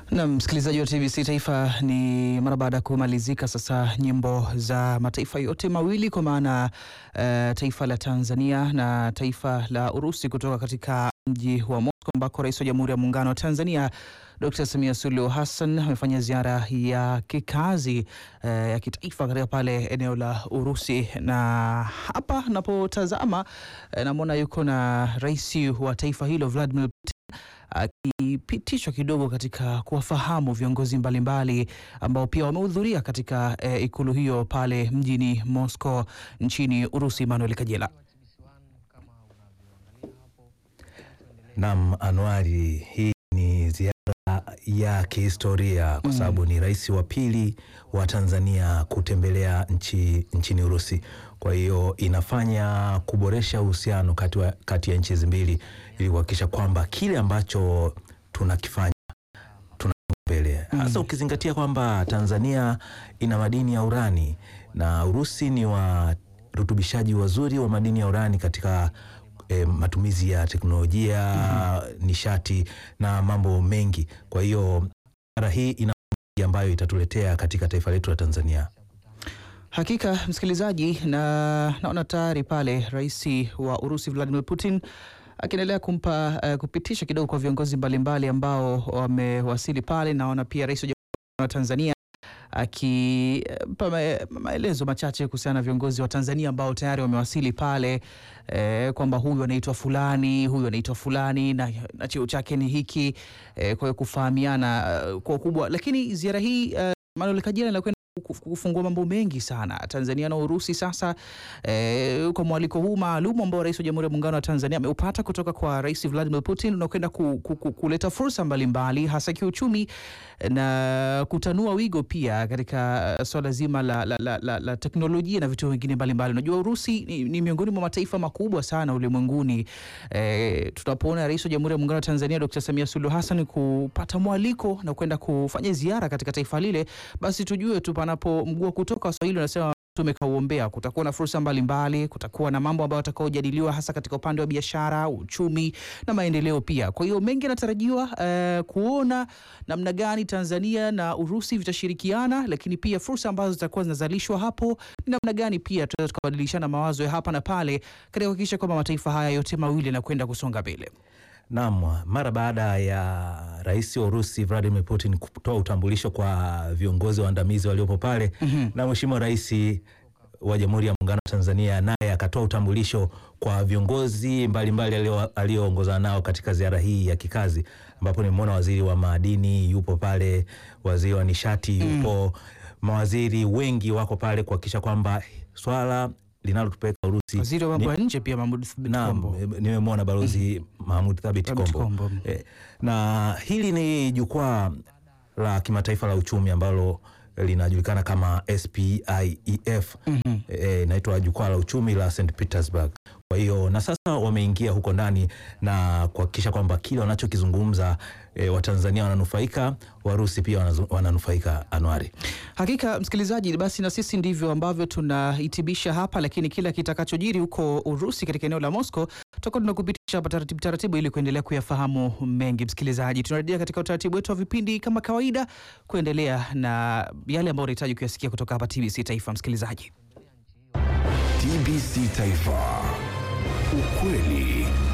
Na msikilizaji wa TBC Taifa, ni mara baada ya kumalizika sasa nyimbo za mataifa yote mawili kwa maana uh, taifa la Tanzania na taifa la Urusi kutoka katika mji wa Moscow ambako Rais wa Jamhuri ya Muungano wa Tanzania Dr. Samia Suluhu Hassan amefanya ziara ya kikazi uh, ya kitaifa katika pale eneo la Urusi, na hapa napotazama uh, namwona yuko na rais wa taifa hilo Vladimir Putin akipitishwa kidogo katika kuwafahamu viongozi mbalimbali ambao pia wamehudhuria katika eh, ikulu hiyo pale mjini Moscow nchini Urusi. Manuel Kajela. Naam, Anuari, hii ni ziara ya kihistoria kwa sababu ni rais wa pili wa Tanzania kutembelea nchi nchini Urusi. Kwa hiyo inafanya kuboresha uhusiano kati, wa- kati ya nchi hizi mbili ili kuhakikisha kwamba kile ambacho tunakifanya tuna mbele hasa ukizingatia kwamba Tanzania ina madini ya urani na Urusi ni warutubishaji wazuri wa madini ya urani katika eh, matumizi ya teknolojia nishati na mambo mengi. Kwa hiyo ziara hii ina mengi ambayo itatuletea katika taifa letu la Tanzania. Hakika msikilizaji, na naona tayari pale rais wa Urusi Vladimir Putin akiendelea kumpa uh, kupitisha kidogo kwa viongozi mbalimbali ambao wamewasili pale. Naona pia rais wa Jamhuri wa Tanzania akipa ma- maelezo machache kuhusiana na viongozi wa Tanzania ambao tayari wamewasili pale eh, kwamba huyu anaitwa fulani, huyu anaitwa fulani na, na cheo chake ni hiki eh, kwa hiyo kufahamiana eh, kwa ukubwa. Lakini ziara hii eh, Manuel Kajela inakwenda kuf- kufungua mambo mengi sana Tanzania na Urusi sasa eh, kwa mwaliko huu maalum ambao rais wa Jamhuri ya Muungano wa Tanzania ameupata kutoka kwa Rais Vladimir Putin unakwenda ku, ku, ku, kuleta fursa mbalimbali hasa kiuchumi na kutanua wigo pia katika uh, swala zima la, la, la, la, la teknolojia na vitu vingine mbalimbali. Unajua Urusi ni, ni miongoni mwa mataifa makubwa sana ulimwenguni. Eh, tunapoona rais wa Jamhuri ya Muungano wa Tanzania Dr. Samia Suluhu Hassan kupata mwaliko na kwenda kufanya ziara katika taifa lile, basi tujue tu panapo mguu wa kutoka Waswahili wanasema tumekauombea. Kutakuwa na fursa mbalimbali, kutakuwa na mambo ambayo watakaojadiliwa hasa katika upande wa biashara, uchumi na maendeleo pia. Kwa hiyo mengi yanatarajiwa eh, kuona namna gani Tanzania na Urusi vitashirikiana, lakini pia fursa ambazo zitakuwa zinazalishwa hapo ni namna gani pia tunaweza tukabadilishana mawazo ya hapa na pale katika kuhakikisha kwamba mataifa haya yote mawili yanakwenda kusonga mbele. Naam, mara baada ya rais wa Urusi Vladimir Putin kutoa utambulisho kwa viongozi waandamizi waliopo pale na mheshimiwa rais wa Jamhuri ya Muungano wa Tanzania naye akatoa utambulisho kwa viongozi mbalimbali alio- alioongozana nao katika ziara hii ya kikazi, ambapo nimeona waziri wa madini yupo pale, waziri wa nishati yupo, mawaziri wengi wako pale kuhakikisha kwamba swala linalotupeleka Urusi Waziri wa mambo ni- ya nje pia Mahmoud Thabit Naam, Kombo. eh, nimemwona balozi Mahmud Thabit Thabit Kombo. Kombo. Eh, na hili ni jukwaa la kimataifa la uchumi ambalo linajulikana kama SPIEF eh, inaitwa jukwaa la uchumi la St Petersburg. Kwa hiyo na sasa wameingia huko ndani na kuhakikisha kwamba kile wanachokizungumza eh, Watanzania wananufaika, Warusi pia wanazu- wananufaika. Anuari. Hakika msikilizaji, basi na sisi ndivyo ambavyo tunahitimisha hapa, lakini kila kitakachojiri huko Urusi katika eneo la Moscow tutakuwa tunakupitisha hapa taratibu taratibu, ili kuendelea kuyafahamu mengi. Msikilizaji, tunarejea katika utaratibu wetu wa vipindi kama kawaida, kuendelea na yale ambayo unahitaji kuyasikia kutoka hapa TBC Taifa. Msikilizaji, TBC Taifa, ukweli